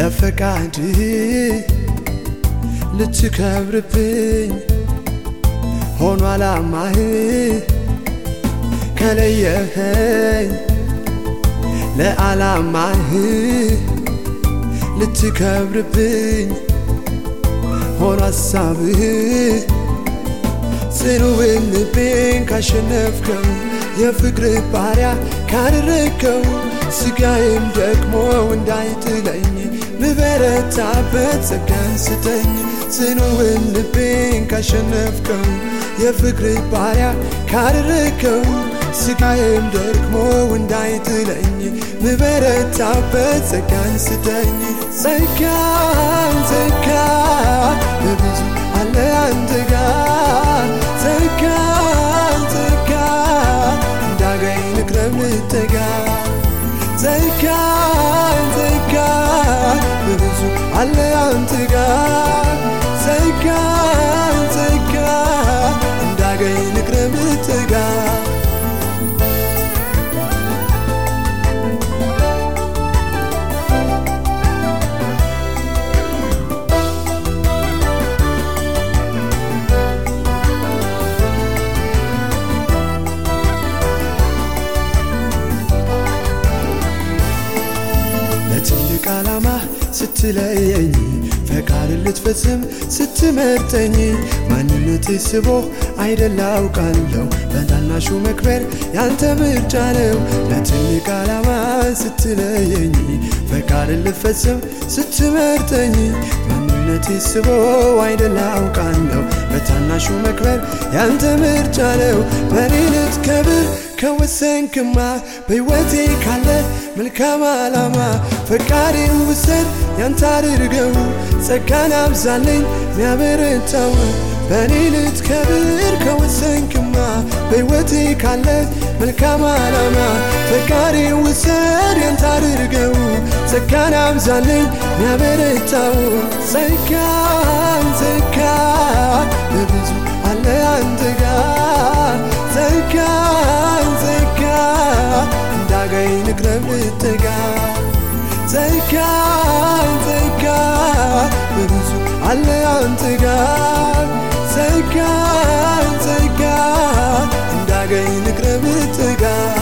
ለፈቃድ ልትከብርብኝ ሆኖ አላማህ ከለየኸኝ ለዓላማህ ልትከብርብኝ ሆኖ ሀሳብህ ጽኑውን ልቤን ካሸነፍከው የፍቅር ባሪያ ካደረግከው ስጋዬም ደግሞ እንዳይጥለኝ ምበረታበት ጸጋን ስጠኝ ጽኑውን ልቤን ካሸነፍከው የፍቅር ባሪያ ካደረግከው ስጋዬም ደግሞ እንዳይጥለኝ ምበረታበት ጸጋን ስጠኝ ጸጋን ጸጋ በብዙ አለ አንተ ጋር ጸጋን ጸጋ እንዳገኝ ልቅረብ ልጠጋ ጸጋን ጸጋ በብዙ አለ አንተ ጋር ጸጋን ጸጋ እንዳገኝ ልቅረብ ልጠጋ ለትልቅ ዓላማ ስትለየኝ ፈቃድ ልትፈጽም ስትመርጠኝ ማንነቴ ስቦ አይደል አውቃለሁ በታናሹ መክበር ያንተ ምርጫ ነው ለትልቅ ዓላማ ስትለየኝ ፈቃድ ልትፈጽም ስትመርጠኝ ማንነቴ ስቦ አይደል አውቃለሁ በታናሹ መክበር ያንተ ምርጫ ነው በኔ ልትከብር ከወሰንክማ በሕይወቴ ካለ መልካም ዓላማ ፈቃዴን ውሰድ ያንተ አድርገው ጸጋን አብዛለኝ ሚያበረታው በእኔ ልትከብር ከወሰንክማ በሕይወቴ ካለ መልካም ዓላማ ፈቃዴን ውሰድ ያንተ አድርገው ጸጋን አብዛለኝ ሚያበረታው ጸጋን ጸጋ በብዙ አለ አንተ ጋር ጸጋን ጸጋ እንዳገኝ ልቅረብ ልጠጋ ጸጋን ጸጋ በብዙ አለ አንተ ጋር ጸጋን ጸጋ እንዳገኝ ልቅረብ ልጠጋ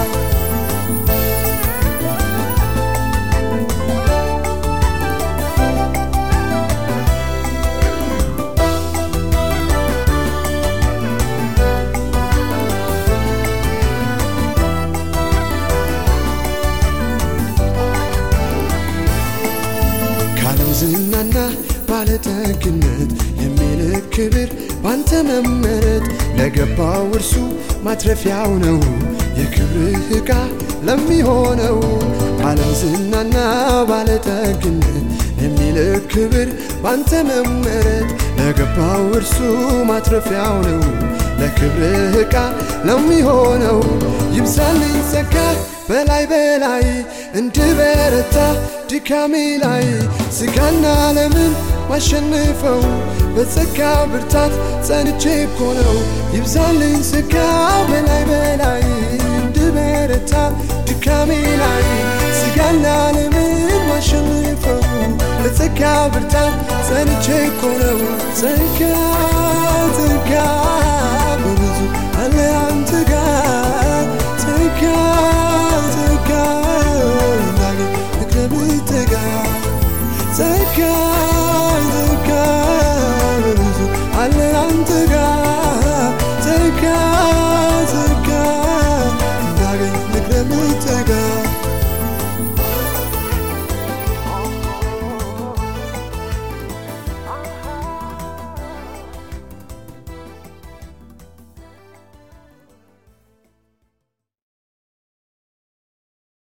ካለም ዝናና ባለጠግነት የሚልክ ክብር ባንተ መመረጥ ለገባው እርሱ ማትረፊያው ነው የክብርህ ዕቃ ለሚሆነው ካለም ዝናና ባለጠግነት የሚልክ ክብር ባንተ መመረጥ ለገባው እርሱ ማትረፊያው ነው ለክብርህ ዕቃ ለሚሆነው ይብዛልኝ ጸጋ በላይ በላይ እንድበረታ ድካሜ ላይ ስጋና ዓለምን ማሸንፈው በጸጋ ብርታት ጸንቼ እኮ ነው ይብዛልኝ ጸጋ በላይ በላይ እንድበረታ ድካሜ ላይ ስጋና ዓለምን ማሸንፈው በጸጋ ብርታት ጸንቼ እኮ ነው ጸጋ ጸጋ